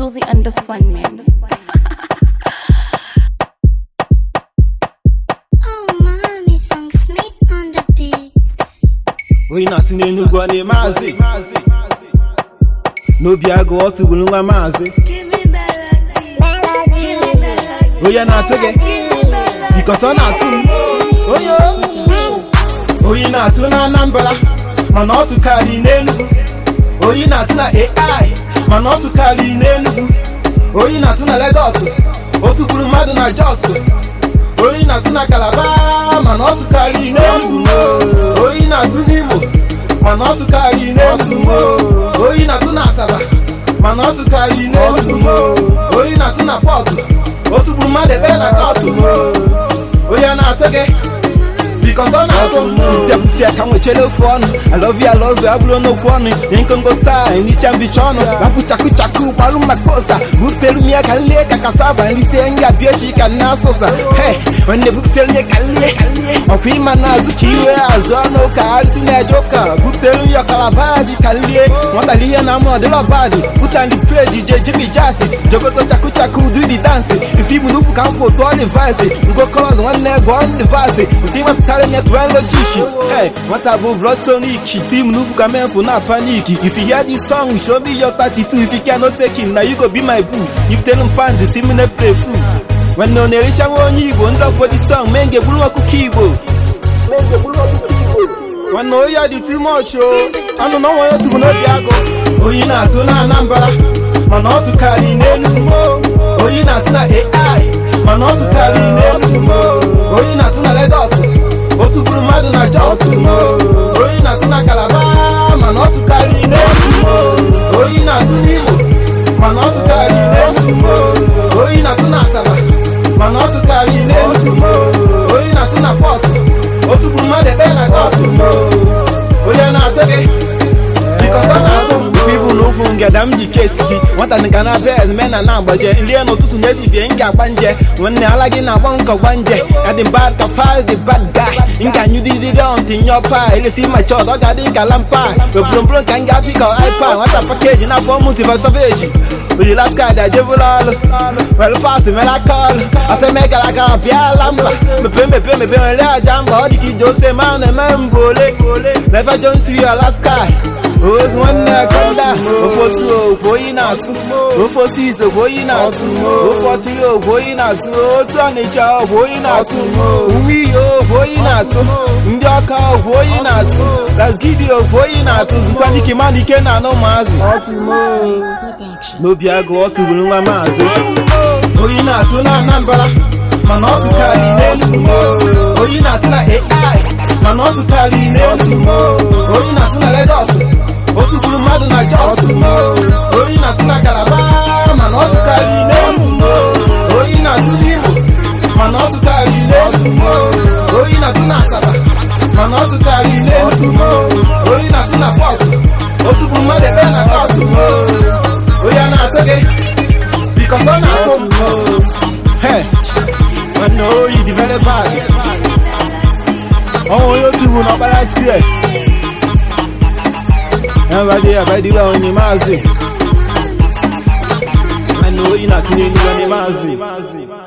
Susie and this one, man. Oh, mommy, song Smith on the beats. oyi na-atụ n'enugwu ọ na-eme azị n'obi agụ ọ tụgburu nwa maazị onye na-atụ gị bikọs ọ na-atụ m onye oyi na-atụ na anambra mana ọ tụkarị n'enugwu oyi na-atụ na ai mana ọ tụkarị n'enugwu oyi na-atụ na legọs o tụgburu mmadụ na just oyi na-atụ na kalaba mana ọ tụkarị n'enugwu oyi na-atụ n'imo mana ọ tụkarị n'enugwu oyi na-atụ na asaba mana ọ tụkarị n'enugwu oyi na-atụ na pọtụ o tụgburu mmadụ ebe na kọtụ onye na-atụ gị Because ọ na-atụ m Pụtịa pụtịa ka nwechere ofu ọnụ I love you, I love you, abụrụ n'okwu ọnụ Nkongo star, nhicha mbicha ọnụ Rapụ chaku chaku, gbalụ m maka ụsa Butere m ya ka nlie ka kasaba Nlisie nga bịa echi ka nna asụsa Hey, nwanne butere m ya ka nlie Ọkwa ịma na azụ ka iwe azụ ọnụ ka arịsị na-eje ụka Butere m ya kalabaji ka nlie Nwatali ihe na mụ ọdịla ọbadị Pụta ndị peji je jibi jati Jogoto chaku chaku do the dance Ife ibu n'ukwu ka m foto ọ device Ngo colors nwanne gụọ m device Nsi wepụtara m ya tụọ logiki Hey, nwata bụ blood tonic Film n'ukwu ka menfu na panic If you hear this song, show me your 32 If you cannot take it, now you go be my boo If tell m fans, si m na-play fool nwanne ọ na-ericha nwa onye igbo ndị ọfọ dị song mee nge bụrụ ọkụkọ igbo nwanne oyi dị too much o anụ na ọnwa ya otu bụ n'obi agụ oyi na-atụ na anambra mana ọ tụkarị n'enugwu oyi na-atụ na ai mana ọ tụkarị n'enugwu oyi na-atụ na legọs o tụgburu mmadụ na jos oyi na-atụ na kalaba mana ọ tụkarị n'enugwu oyi na-atụ n'igbo mana ọ tụkarị n'enugwu oyi na-atụ na asaba mana ọ tụkarị n'enugwu oyi na-atụ na pọtụ o tụgburu mmadụ ebe na kọtụ onye na-atụ gị bikọs ọ na-atụ m ife ibu n'ugwu ngada m ji kesi gị nwata nka na be ezme na na-agbaje nlie n'ụtụtụ na-ebibie m ga-agba nje nwanne ala gị na-agba nkọ gba nje ya dị bad ka fal dị bad guy m ga-anyụdịdịdị ọntị nyọ pa elesi ma chọt ọ ga-adị ka lampa obromgbrom ka m ga-apị ka ipa nwata pakeji na afọ mụtiva sọveji ojila skad ajebụla ọlụ were pas mere aka ọlụ aseme gara aga bịala mba mepe mepe mepe nwere aja mba ọ dị ka ije ose ma na-eme mbụ ole Never Jones to Alaska ozu nwanne akanda ofe otu ogwe oyi na-atụ ofe osisi ogwe oyi na-atụ ofe ọtụrụ ogwe oyi na-atụ otu ọnịcha ogwe oyi na-atụ uwe iyi ogwe oyi na-atụ ndị ọka ogwe oyi na-atụ lasgidi ogwe oyi na-atụ zukwa dike ma ike na anụ maazị n'obi agụ ọ tụgburu nwa maazị oyi na-atụ na anambra mana ọ tụkarị n'enugwu oyi na-atụ na ai mana ọ tụkarị n'enugwu oyi na-atụ na legọs o tụgburu mmadụ na jos oyi na-atụ na kalaba mana ọ tụkarị n'enugwu oyi na-atụ n'igbo mana ọ tụkarị n'enugwu oyi na-atụ na asaba mana ọ tụkarị n'enugwu oyi na-atụ na pọtụ o tụgburu mmadụ ebe na kọtụ onye na-atụ gị bikọs ọ na-atụ m Hey, nwanne oyi dị very bad ọnwa onye otu bụ n'ọkpara square abadị abadịwa onye maazị nwanne oyi na-atụnye elu onye maazị